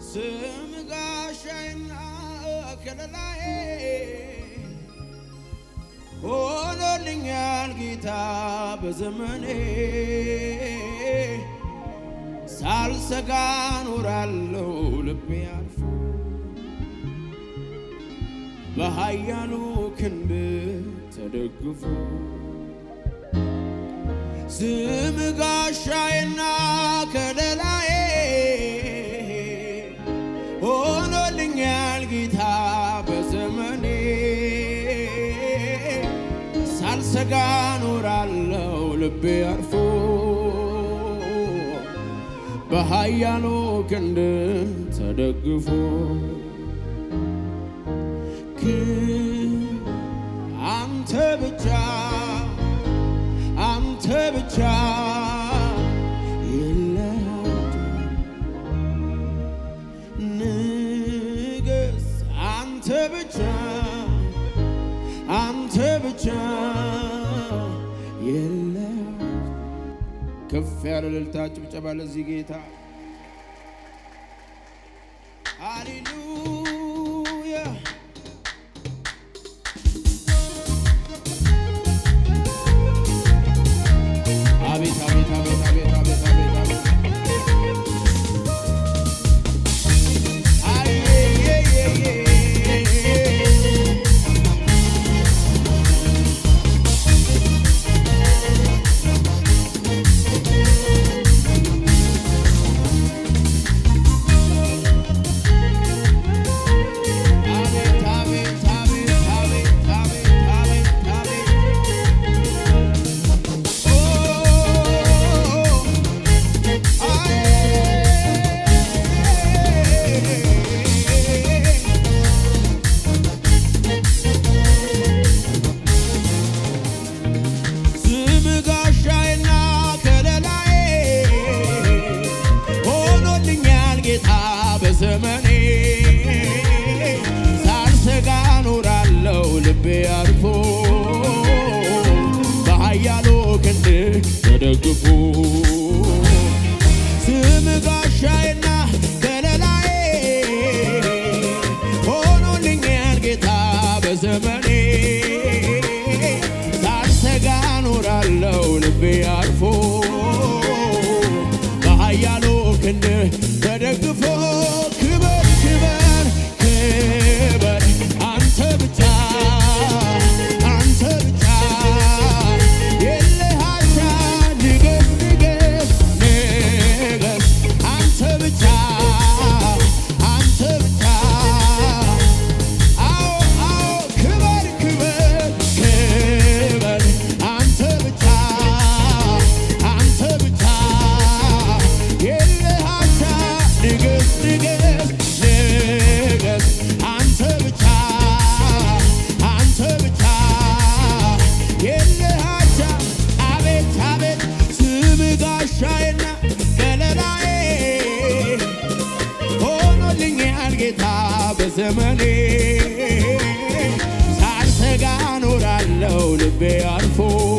ስም ጋሻዬና ከለላዬ ሆኖልኛል ጌታ በዘመኔ ሳልሰጋ ኖራለው ልቤ አልፎ በኃያሉ ክንድ ተደግፎ ስም ጋሻዬና ከለላዬ ሆኖልኛል ጌታ በዘመኔ ሳልሰጋ ኖራለው ልቤ አርፎ በኃያሉ ክንድ ተደግፎ አንተ ብቻ አንተ ብቻ የለሃት ንገስ አንተ ብቻ አንተ ብቻ የለሃት ከፍ ያለ እልልታ ጭብጨባ ለዚህ ጌታ ሃሌሉያ አቤት አቤት አቤት አቤት አቤት አቤት አቤት አቤት አቤት አቤት አቤት አቤት አቤት አቤት ስም ጋሻዬና ከለላዬ ሆኖልኛል ጌታ በዘመኔ ሳልሰጋ ኖራለው ልቤ አርፎ በኃያሉ ክንድ ተደግፎ ስም ጋሻዬና ከለላዬ ሆኖልኛል ጌታ በዘመኔ ሳልሰጋ ኖራለው ልቤ አርፎ በኃያሉ ክንድ ተደግፎ ክበር ክበር ክበር አንተ ብቻ አንተ ብቻ የለህ አቻ ንገስ ንገስ ንገስ አንተ ብቻ አንተ ብቻ አዎ አዎ ክበር ክበር ክበር አንተ ብቻ አንተ ብቻ የለህ አቻ ንገስ ንገስ ንገስ አንተ ብቻ አንተ ብቻ የለህ አቻ አቤት አቤት ስም ጋሻዬና ከለላዬ ሆኖልኛል ጌታ በዘመኔ ሳልሰጋ ኖራለው ልቤ አርፎ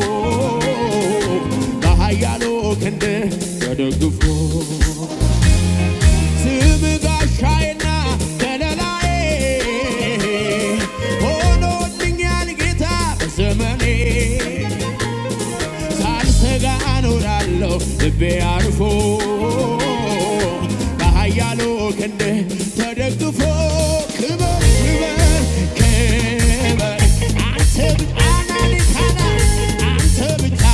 በኃያሉ ክንድ ተደግፎ ስም ጋሻዬና ከለላዬ ሆኖልኛል ጌታ በዘመኔ ሳልሰጋ ኖራለሁ ልቤ አርፎ በኃያሉ ክንድ ተደግፎ ክበር ክበር ክበር አንተ ብቻ ናኒካና አንተ ብቻ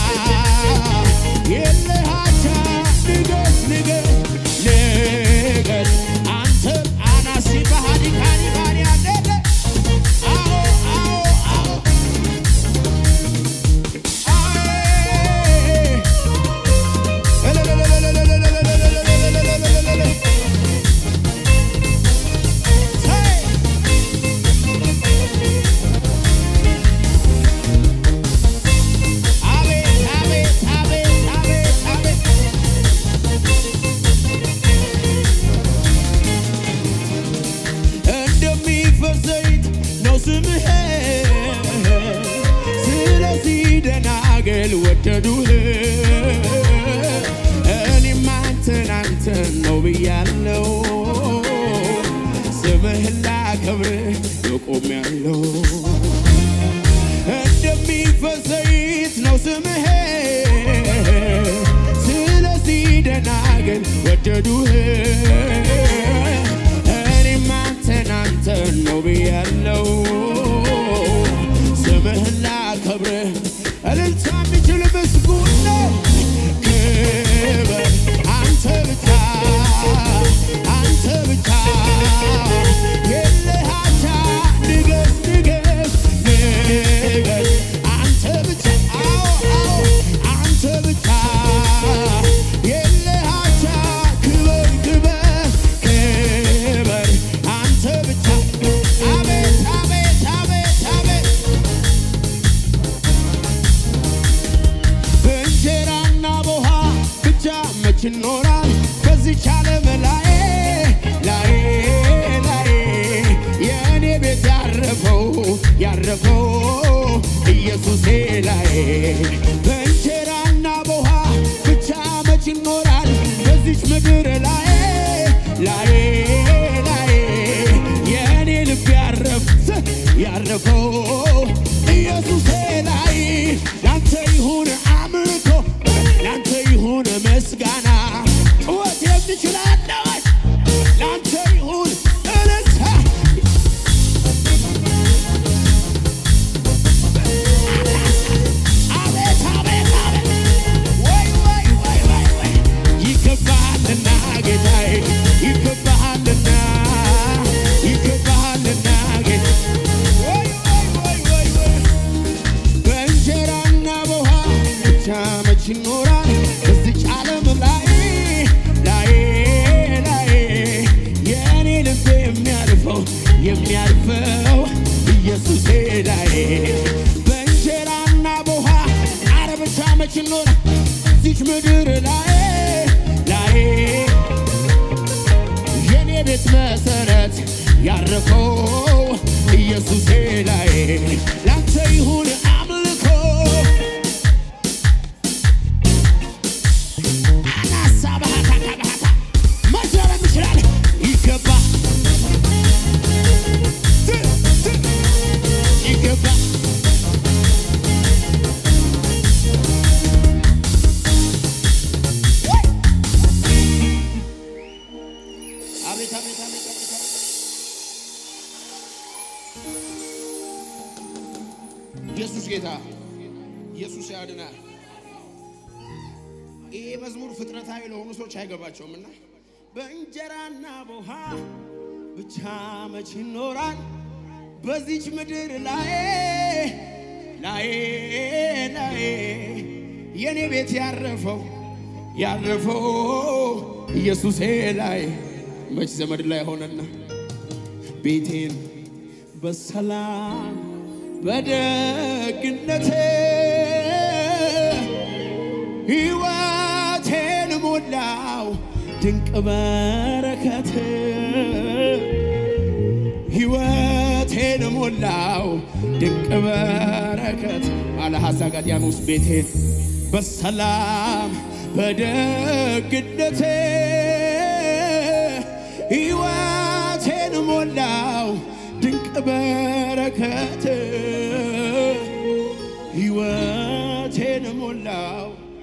የለህ አቻ ንገስ ንገስ ንገስ አንተ አናሲ ባህዲ ካኒ ባኒ አደለ አዎ አዎ አዎ አይ እንደሚፈስ ዘይት ነው ስምህ ስለዚህ ደናግል ወደዱህ እኔም አንተን አንተን ነው ብያለው ብያለው እንደሚፈስ ዘይት ነው ስምህ ስለዚህ ደናግል ወደዱህ እኔም አንተን አንተን ነው ብያለው ስምህን ላከብርህ እልልታ የሚችል ምስጉን ነው ክብር አንተ ብቻ አንተ ብቻ የለህ አቻ ንገስ ንገስ ንገስ አንተ ብቻ አዎ አዎ አንተ ብቻ የለህ አቻ ክብር ክብር ክብር አንተ ብቻ አቤት አቤት አቤት አቤት በእንጀራና በውሃ ብቻ መች ይኖራል በዚች ዓለም ላይ ላይ ላይ የእኔ ቤት ያረፈው ያረፈው ኢየሱሴ ላይ በእንጀራና በውሃ ብቻ መች ይኖራል በዚች ምድር ላይ ላይ ላይ የእኔ ልብ ያረፍ ያረፈው ኢየሱሴ ላይ ላንተ ይሁን አምልኮ ላንተ ይሁን ምስጋና ጩኸት የምችላለወች ላንተ ይሁን እልልታ አቤት አቤት አቤት ወይ ወይ ወይ ወይ ወይ ይገባሃልና ጌታዬ ይገባሃልና ይገባሃልና ጌታ ወይ ወይ ወይ ወይ በእንጀራና በውሃ ብቻ መች ይኖራል በዚች ዓለም ላይ ላይ ላይ የእኔ ልብ የሚያርፈው የሚያርፈው ኢየሱሴ ላይ በእንጀራና በውሃ አረ ብቻ መች ይኖራል በዚች ምድር ላይ ላይ የኔ ቤት መሰረት ያረፈው ኢየሱሴ ላይ ላንተ ይሁን አምልኮ አናሳ ባህታ ከባህታ መዘረም ይችላል ይገባ ት- ት- ይገባ አቤት አቤት አቤት አቤት አቤት ኢየሱስ ጌታ ኢየሱስ ያድናል። ይሄ መዝሙር ፍጥረታዊ ለሆኑ ሰዎች አይገባቸውም እና በእንጀራና በውሃ ብቻ መች ይኖራል በዚች ምድር ላይ ላይ ላይ የኔ ቤት ያረፈው ያረፈው ኢየሱሴ ላይ መች ዘመድ ላይ ሆነና ቤቴን በሰላም በደግነቴ ሕይወቴን ሞላው ድንቅ በረከት ሕይወቴን ሞላው ድንቅ በረከት አለ ሐሳጋዲያኖስ ቤቴን በሰላም በደግነቴ ሕይወቴን ሞላው ድንቅ በረከት ሕይወቴን ሞላው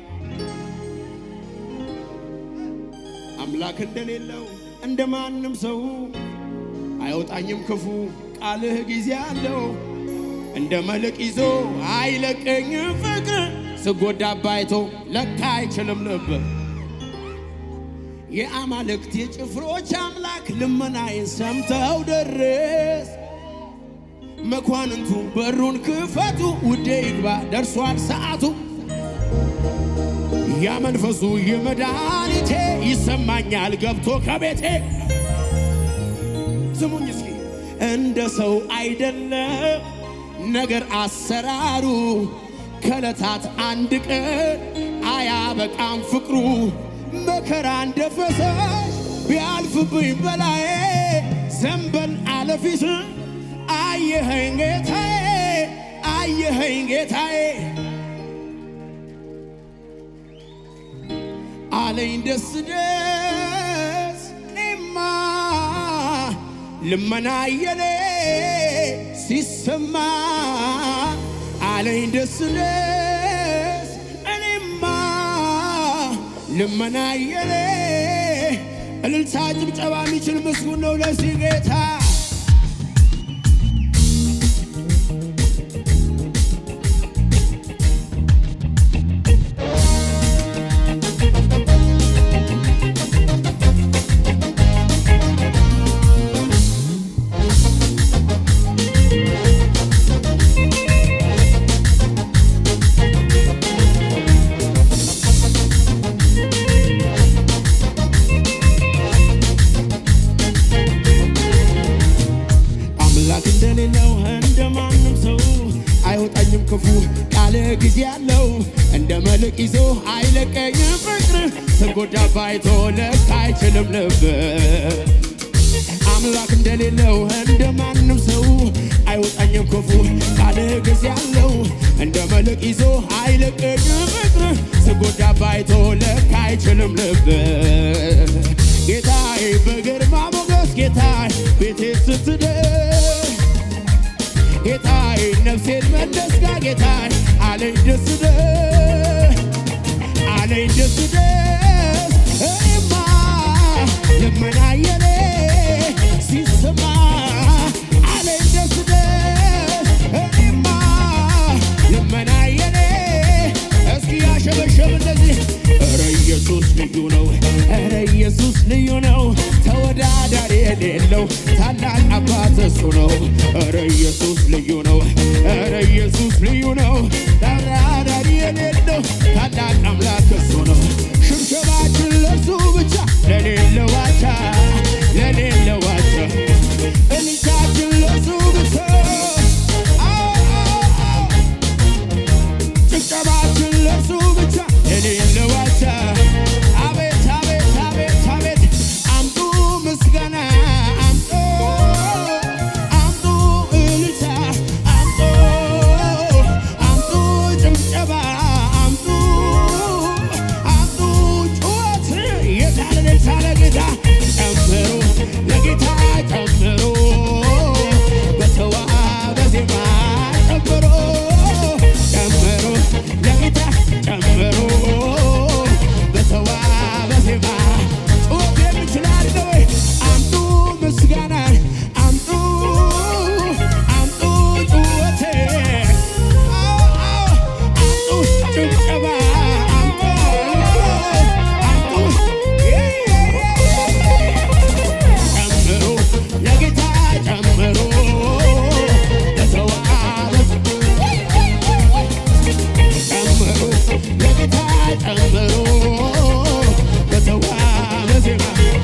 አምላክ እንደሌለው እንደ ማንም ሰው አይወጣኝም ክፉ ቃልህ ጊዜ አለው እንደ መልቅ ይዞ አይለቀኝም ፍቅር ስጎዳ ባይቶ ለካ አይችልም ልብ የአማልክት የጭፍሮች አምላክ ልመናዬን ሰምተው ደረስ መኳንንቱ በሩን ክፈቱ ውዴ ይግባ ደርሷል ሰዓቱ ያ መንፈሱ የመድኃኒቴ ይሰማኛል ገብቶ ከቤቴ ስሙኝ እስኪ እንደ ሰው አይደለም ነገር አሰራሩ ከዕለታት አንድ ቀን አያበቃም ፍቅሩ መከራ እንደ ፈሳሽ ቢያልፍብኝ በላዬ ዘንበል አለፊት አየኸኝ ጌታዬ አየኸኝ ጌታዬ አለኝ ደስ ደስ እኔማ ልመና የኔ ሲሰማ አለኝ ደስ ደስ እኔማ ልመና የኔ እልልታ ጭብጨባ የሚችል ምስጉን ነው ለዚህ ጌታ አምላክ እንደሌለው እንደ ማንም ሰው አይወጣኝም ክፉ ቃል ጊዜ ያለው እንደ መልክ ይዞ አይለቀኝም ፍቅር ስጎዳ ባይቶ ለካ አይችልም ልብ አምላክ እንደሌለው እንደ ማንም ሰው አይወጣኝም ክፉ ቃል ጊዜ ያለው እንደ መልክ ይዞ አይለቀኝም ፍቅር ስጎዳ ባይቶ ለካ አይችልም ልብ ጌታዬ በግርማ ሞገስ ጌታዬ ቤቴ ስትደርስ ጌታዬ ነፍሴን መለስጋ ጌታዬ አለኝ ደስ ደስ አለኝ ደስ ደስ እኔማ ልመና የኔ ሲሰማ አለኝ ደስ ደስ እኔማ ልመና የኔ እስኪ ያሸበሸብ እንደዚህ ኧረ ኢየሱስ ልዩ ነው ኧረ ኢየሱስ ልዩ ነው ተወዳዳሪ የሌለው ታላቅ አባት እሱ ነው ኧረ ኢየሱስ ልዩ ነው ኧረ ኢየሱስ ልዩ ነው ተወዳዳሪ የሌለው ታላቅ አምላክ እሱ ነው ሽብሸባችን ለሱ ብቻ ለሌለው ዋቻ ለሌለው ዋቻ እልልታችን ለሱ ብቻ አዎ አዎ አዎ ጭብጨባችን ለሱ ብቻ የሌለ ዋቻ አቤት አቤት አቤት አቤት አምጡ ምስጋና አምጡ አምጡ እልልታ አምጡ አምጡ ጭብጨባ አምጡ አምጡ ጩኸት የታለ የታለ ጌታ ጨምሩ ለጌታ ጨምሩ በተዋበ ዜማ ጨምሩ ጨምሩ ለጌታ ጨምሩ በተዋበ ዜማ ጩኸት የሚችላል ወይ አምጡ ምስጋና አምጡ አምጡ ጩኸቴ አምጡ ጭብጨባ አምጡ አምጡ ጨምሩ ለጌታ ጨምሩ በተዋበ ጨምሩ ለጌታ ጨምሩ በተዋበ ዜማ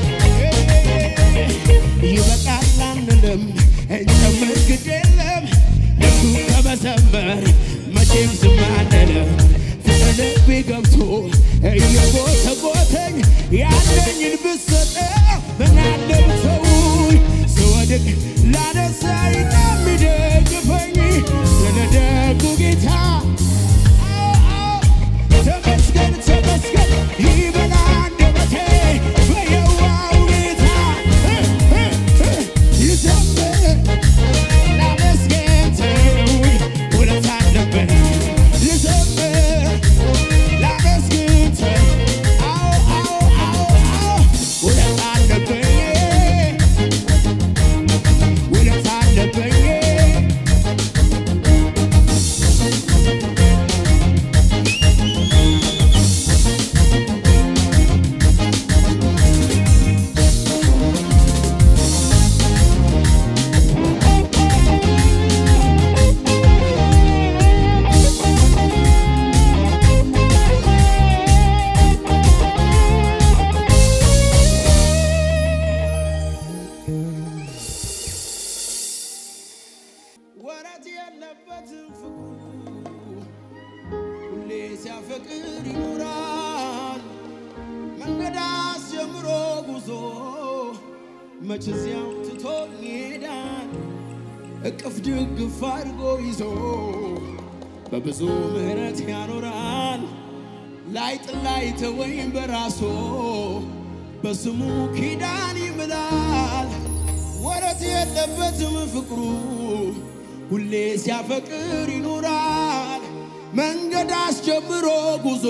ይበቃል አንልም እንጨምር ግድ የለም ለሱ ከመዘመር መቼም ዝም አንልም ፍቅር ገብቶ እየጎተጎተኝ ያለኝን ብሰጠው ምናለ ብተውኝ ስወድቅ ላነሳኝ የሚደግፈኝ ስለ ደጉ ጌታ ተመስገን ተመስገን ይበላ አንደበቴ በየዋው ጌታ ይዘምር ላመስገን ተውኝ ውለታ አለበት ልዘምር ላመስግን ተው አዎ አዎ አዎ አዎ ውለታ አለብኝ ውለታ አለብኝ ወረት የለበትም ፍቅሩ ሁሌ ሲያፈቅር ይኖራል መንገድ አስጀምሮ ጉዞ መች እዚያው ትቶ ይሄዳል እቅፍ ድግፍ አድርጎ ይዞ በብዙ ምሕረት ያኖራል ላይጥ ላይ ተወይም በራሶ በስሙ ኪዳን ይምላል ወረት የለበትም ፍቅሩ ሁሌ ሲያፈቅር ይኖራል መንገድ አስጀምሮ ጉዞ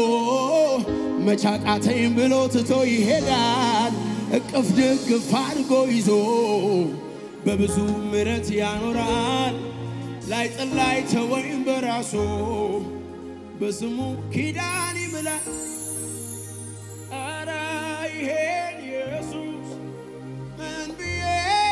መቻቃተኝ ብሎ ትቶ ይሄዳል እቅፍ ድግፍ አድርጎ ይዞ በብዙ ምረት ያኖራል ላይ ጥላይ ተወይም በራሱ በስሙ ኪዳን ይምላል አረ ይሄን ኢየሱስ ምን ብዬ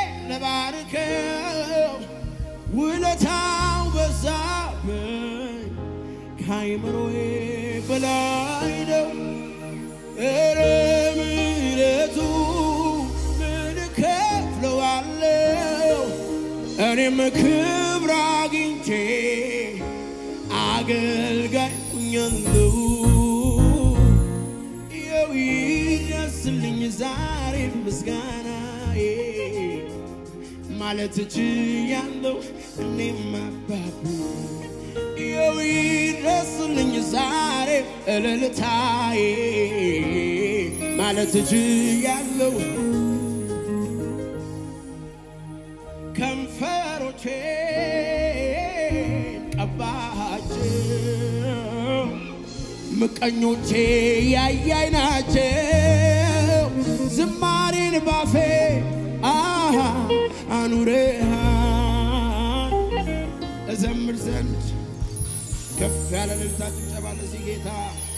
ለባርከው ውለታው በዛብኝ ከአይምሮዬ በላይ ነው። እረ ምሕረቱ ምን እከፍለዋለሁ? እኔም ክብር አግኝቼ አገልጋይ ሁኛለሁ። ይኸው ይድረስልኝ ዛሬ ምስጋናዬ ማለት እችያለሁ እኔም አባቡ ይኸው ይድረስልኝ ዛሬ እልልታዬ ማለት እችያለሁ ከንፈሮቼን ቀባቸው ምቀኞቼ ያያይ ናቸው ዝማሬን ባፌ አሃ አኑረሃል እዘምር ዘንድ ከፍ ያለ ልልታ ጭብጨባ ለዚህ ጌታ